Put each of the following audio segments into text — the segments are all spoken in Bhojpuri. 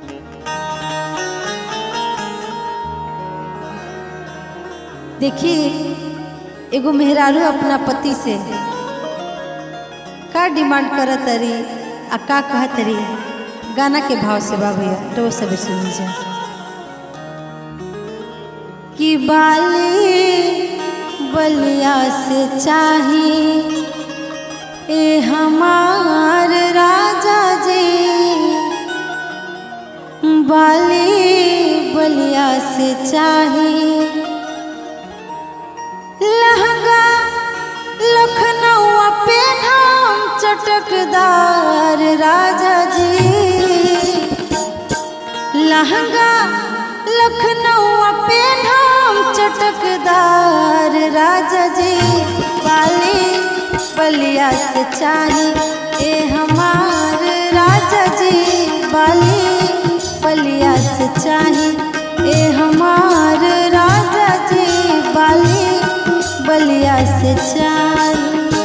देखिए एगो मेहरारू अपना पति से का डिमांड करत तरी आ का कहत तरी गाना के भाव से बा भैया तो वो सब सुनी जा कि बाली बलिया से चाही ए हमार राजा जी बाली बलिया से चाही लहंगा लखनऊ पे नाम चटकदार राजा जी लहंगा लखनऊ पे नाम चटकदार राजा जी बाली बलिया से चाही ए हमार राजा जी बाली बलिया से चाही ए हमार राजा जी बाली बलिया से चाही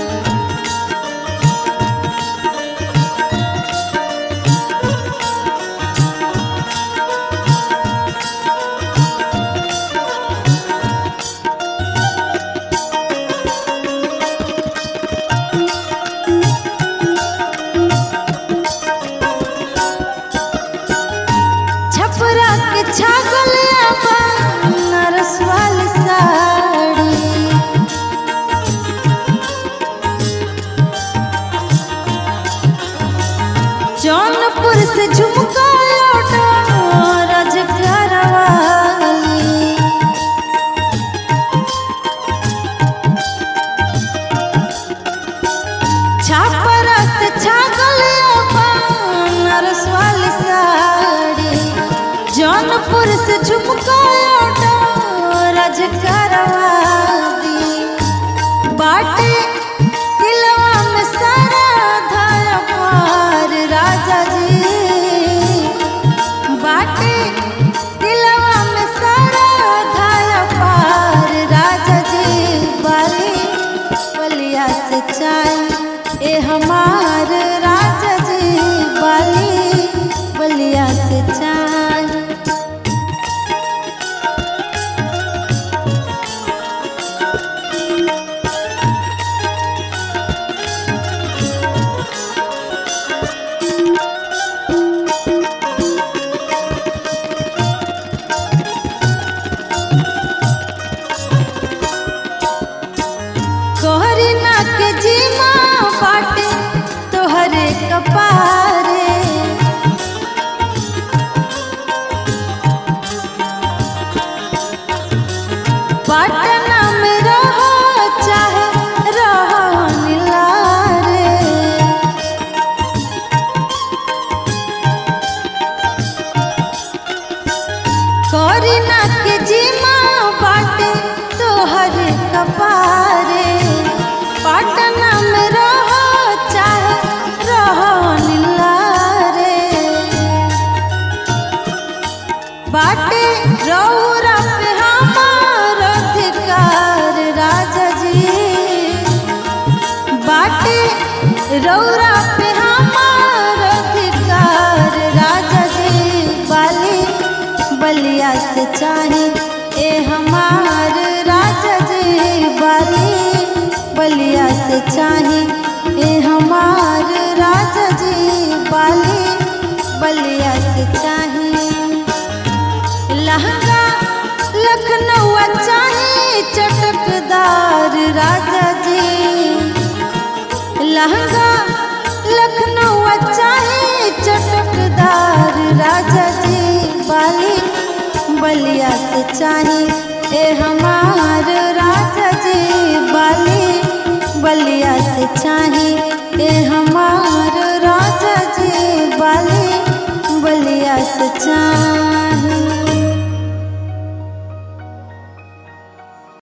छपरा के छागल आबा नरसवाल साड़ी जौनपुर से झुमका लौटा रजगरवाली छापरा से छागल आबा नरसवाल साड़ी जौनपुर से झुमका लौटा रजगरवाली बाटे दिलवा में सारा धाया पार राजा जी बाटे दिलवा में सारा धाया पार राजा जी बाली बलिया से चाय ए हमार राजा जी बाली बलिया से चाय तोहरी नाक जीमा बाटे तोहरे कपारे पटना में रहो चाहे रहो निलारे करीना के जीमा बाटे तोहर कपारे पटना में रहो चाहे रहो निलारे बाटे रौरा पे हमार अधिकार राजा जी बाटे रौरा पे हमार अधिकार राजा जी बाली बलिया से चाहे ए हमार राजा जी बाली बलिया से चाहे ए हमार राजा जी बाली बलिया से चाहे लहंगा लखनऊ चाहे चटकदार राजा जी लहंगा लखनऊ चाहे चटकदार राजा जी बाली बलिया से चाहे ए हमार राजा जी बाली बलिया से चाहे ए हमार राजा जी बाली बलिया से चाहे